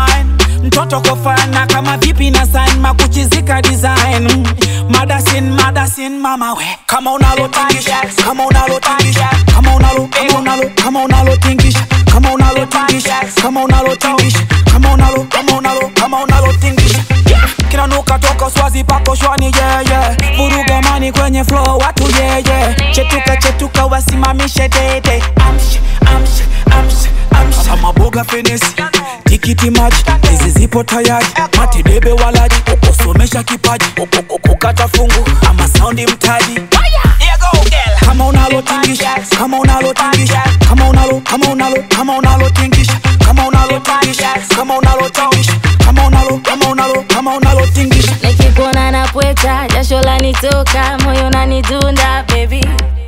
fine mtoto kofana kama vipi na sign makuchizika design madasin madasin mama we kama unalotingisha kama unalotingisha kama unalo kama unalo kama unalotingisha kama unalotingisha kama unalotingisha kama unalo kama unalo kama unalotingisha kinanuka toka swazi pako shwani yeah, yeah. vuruga mani kwenye flow watu yeah, yeah. chetuka chetuka wasimamishe dede amsh amsh amsh amsh maboga fenesi tikiti maji hizi zipo tayari matedebe walaji ukosomesha kipaji ukata fungu ama saundi mtaji Here go, girl. kama unalotingisha kama unalotingisha kama unalo kama unalo kama unalotingisha kama unalotingisha kama unalotingisha kama unalo kama unalo kama unalotingisha nikikuona napweta jasho lanitoka moyo nanidunda baby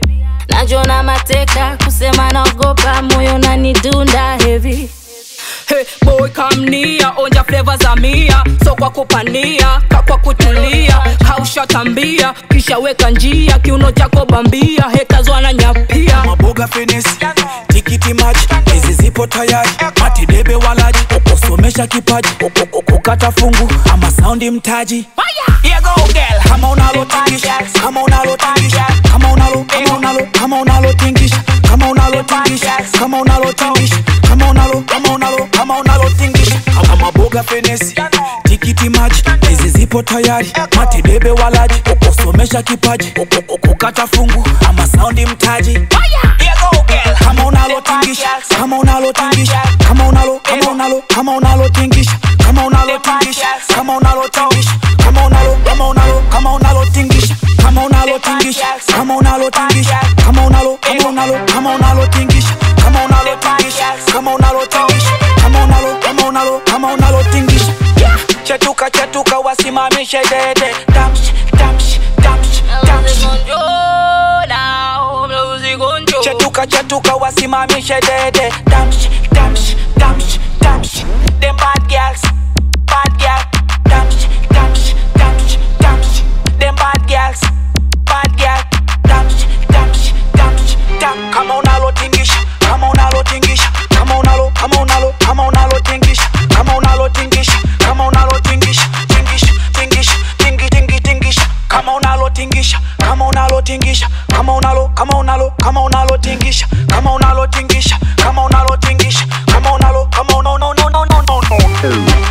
najona mateka kusema naogopa moyo nanidunda heavy Hey, boy come near, onja flavor za mia so kwa kupania kakwa kutulia kaushatambia kisha weka njia kiuno chako bambia haters wananyapia maboga fenesi tikiti maji hizi zipo tayari matidebe walaji ukosomesha kipaji ukata fungu ama saundi mtaji Here go, girl. kama unalotingisha kama unalotingisha kama unalo kama unalo kama unalotingisha kama unalotingisha kama unalotingisha kama unalo kama unalo kama unalotingisha kama maboga fenesi tikiti maji hizi zipo tayari matidebe walaji ukosomesha kipaji ukata fungu ama saundi mtaji Here go, girl. kama unalotingisha kama unalotingisha kama unalo kama unalo kama unalotingisha kama unalotingisha kama unalotingisha kama unalo kama unalo kama unalotingisha kama unalotingisha kama unalotingisha kama unalo kama unalo kama unalotingisha kama unalotingisha kama unalotingisha kama unalo kama unalo kama unalotingisha chetuka chetuka wasimamishe dede damsh damsh damsh damsh chetuka chetuka wasimamishe dede damsh damsh damsh damsh them bad girls bad girl damsh damsh damsh damsh them bad girls bad girl damsh damsh damsh dam kama unalotingisha kama unalotingisha kama unalo kama unalo kama unalotingisha kama unalotingisha kama unalotingisha tingisha tingisha tingi tingi tingisha kama unalotingisha kama unalotingisha kama unalo kama unalo kama unalotingisha kama unalotingisha kama unalotingisha kama unalo kama uno no no no no no no